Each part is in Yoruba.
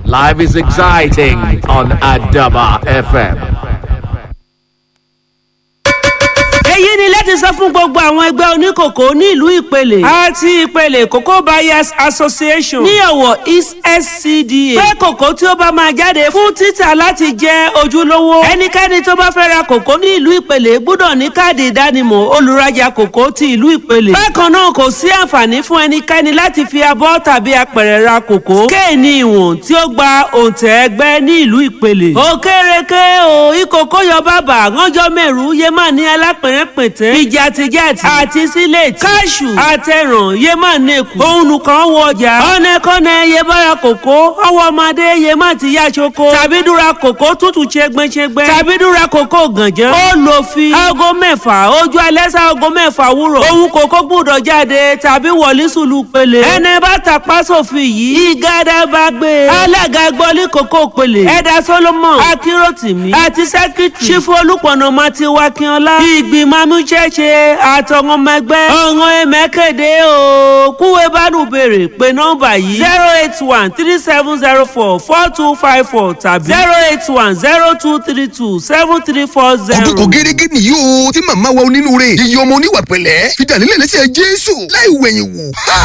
Life is exciting on Adaba FM. èyí ni láti sọ fún gbogbo àwọn ẹgbẹ́ oníkòkò ní ìlú ìpele àti ìpele cocoa buyers association ní ọ̀wọ̀ east scda pé kòkó tí ó bá máa jáde fún títà láti jẹ́ ojúlówó ẹnikẹ́ni tó bá fẹ́ ra kòkó ní ìlú ìpele gbọ́dọ̀ ní káàdì ìdánimọ̀ olùrajà kòkó ti ìlú ìpele bákan náà kò sí àǹfààní fún ẹnikẹ́ni láti fi abọ́ tàbí apẹ̀rẹ̀ ra kòkó kéènì ìwọ̀n tí ó gba òǹtẹ̀ ẹgbẹ́ ní ìlú ìpele òkèrèké o ìkòkó yọ bàbà ránjọ́ mẹ́rù yémà ní alápẹ̀rẹ̀ pètè ìjàtìjàtì àti sílẹ̀tì káṣù àtẹ̀ràn yé má nẹ́kù òun kan wọ ọjà ọ̀nẹ́kọ́nẹ́ yé bára kòkó ọwọ́ ọmọdé yé má ti yá ṣoko tàbí dúra kòkó tútù ṣẹgbẹ́ṣẹgbẹ́ tàbí dúra kòkó gànjẹ́ ó lò fi aago mẹ́fà ojú alẹ́ sá aago mẹ́fà wúrọ̀ òun kòkó gbúdọ̀ jáde tàbí wọlé sùlù pele ẹni bá tapá sófin yìí ìgádà bá gbé alága gbọ́lí kòkó pele ẹ̀dá solomon akíròtìmí àti sẹ́kítì ṣífù olùpọ̀nà mati wakínọlá ìgbìmọ̀ amúṣẹ́ṣe àtọ̀wọ́n ọmọ ẹgbẹ́ ọ̀ràn ẹ̀mẹ́kẹ̀dẹ́ o kúwé bánú béèrè pé nọ́mbà yìí zero eight one three seven zero four four two five four tàbí zero eight one zero two three two seven three four zero. ọdún kan gẹ́gẹ́ nìyí o tí màmá wa onínúure iye ọmọ oníwà pẹ̀lẹ́ fi dànílẹ̀ lẹ́sẹ̀ jésù láì wẹ̀yìn wò.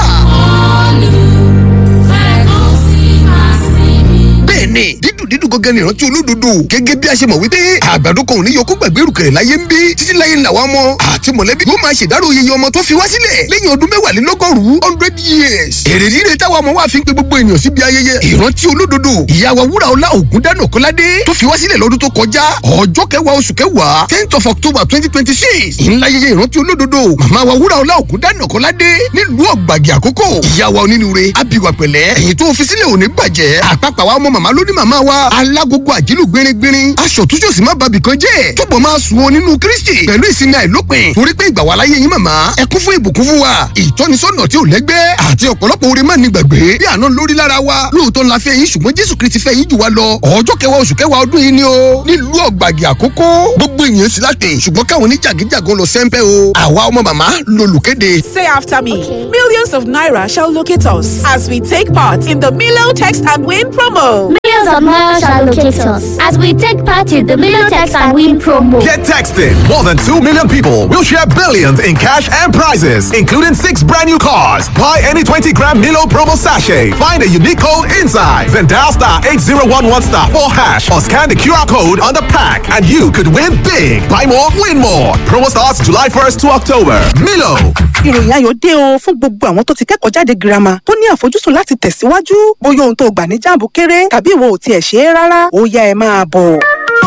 bẹ́ẹ̀ni dídùn dídùn gọ́gẹ́ ni ìrántí olódodo gẹ́gẹ́ bí a ṣe mọ̀ wípé àgbàdo kan ò ní yọkú gbàgbé rùkẹ̀rẹ̀ láyé ń bí títí láyé ńlá wa mọ́ àti mọ̀lẹ́bí yóò máa ṣèdárò iye ọmọ tó fi wá sílẹ̀ lẹ́yìn ọdún mẹ́wàálélọ́gọ́rùn-ún hundred years èrè rírè táwa ọmọ wa fi ń pe gbogbo ènìyàn síbi ayẹyẹ ìrántí olódodo ìyá wa wúrà ọlá ògùn dáná kọ́ládé tó fi wá sílẹ̀ lọ́dún tó kọjá ọjọ́ kẹwàá oṣù kẹwàá tenth of october twenty twenty six ńlá ayẹyẹ ìrántí olódodo màmá wa wúrà ọlá ògùn dáná kọ́ládé nílùú ọ̀gbàgì àkókò ìyá wa onínúure abiwa pẹ̀lẹ́ ẹ̀yìn tó fi sílẹ̀ òní bàjẹ́ àpapà wa ọmọ màmá lóní màmá wa alágogo àjílù gbéringbérin aṣọ túnṣe òsì má bàbí kan jẹ́ túbọ̀ máa sùn wọn nínú kristi pẹ̀lú ìsinmi àìlópin torí pé ìgbà wà láyé yín màmá ẹ kún fún ìbùkún fún wa ìtọ́nisọ́nà tí ò lẹ́gbẹ́ àti ọ̀pọ̀lọpọ̀ oore má ní gbàgbé bí àná lórí lára wa lóòótọ́ ńlá fẹ́ yín ṣùgbọ́n jésù kristi fẹ́ yín jù wá lọ ọjọ́ kẹwàá oṣù kẹwàá ọdún yìí ni o nílùú ọ̀gbàgì àkókò gbogbo èèyàn sì láti ṣùgbọ́n káwọn oníjàgíjàgan lọ sẹ́ńpẹ́ o àwa ọmọ màmá lolùkéde. Say after me. Millions of naira shall locate us as we take part in the Milo Text and Win promo. Millions of naira shall locate us as we take part in the Million Text and Win promo. Get texting. More than 2 million people will share billions in cash and prizes, including six brand new cars. Buy any 20 gram Milo promo sachet. Find a unique code inside. Then dial star 8011 star 4 hash or scan the QR code on the pack and you could win big. Buy more, win more. Promo starts July 1st to October. Milo. ìròyìn ayọ̀ dé o fún gbogbo àwọn tó ti kẹ́kọ̀ọ́ jáde girama tó ní àfojúsùn láti tẹ̀síwájú bóyá ohun tó gbà ní jáàmù kéré tàbí ìwọ ò tiẹ̀ ṣe é rárá ó yá ẹ máa bọ̀.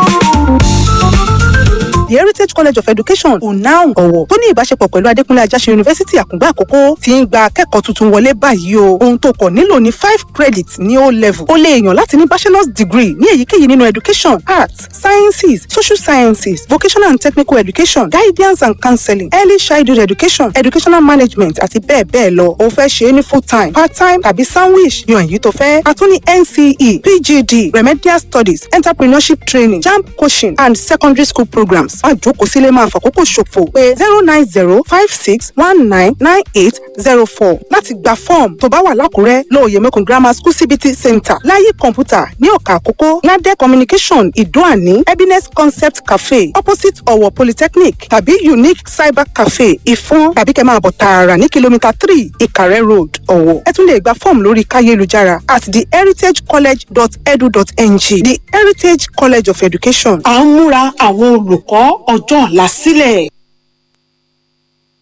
The Heritage College of Education UNAUN ọ̀wọ̀ tó ní ìbáṣepọ̀ pẹ̀lú Adékúnlé Ajáṣe Yunifásítì Àkùngbá Àkókó ti ń gba akẹ́kọ̀ọ́ tuntun wọlé báyìí o. Ohun tó kọ̀ nílò ní five credits ní O level. O lè yàn láti ní bachelor's degree ní èyíkéyìí nínú education, arts, sciences, social sciences, vocational and technical education, guidance and counseling, early childhood education, educational management àti bẹ́ẹ̀ bẹ́ẹ̀ lọ. O fẹ́ ṣe é ní full time, part time tàbí sandwich yan èyí tó fẹ́. A tún ní NCE, PGD, remedial studies, entrepreneurship training, JAMB coaching and secondary school programs. Má jókòó sílé máa fàkókò ṣòfò pé zero nine zero five six one nine nine eight zero four láti gba fọ́ọ̀mù tó bá wà lákùrẹ́ lóòyè mẹ́kùn grammar school cbt center láyé kọ̀ǹpútà ní ọ̀kà àkókò ládẹ́ communication ìdóàní happiness concept cafe opposite ọ̀wọ̀ polytechnic tàbí unique cyber cafe ìfọ́n tàbí kẹ́ máa bọ̀ tààrà ní kìlómítà three ìkàrẹ́ road ọ̀wọ̀ ẹ tún lè gba fọ́ọ̀mù lórí káyélujára at theheritagecollege.edu.ng the heritage college of education à ń múra àwọn olùkọ́ ọjọ́ ọ̀la sílẹ̀.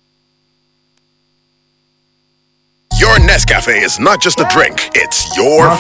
Your Nescafe is not just a drink, it's your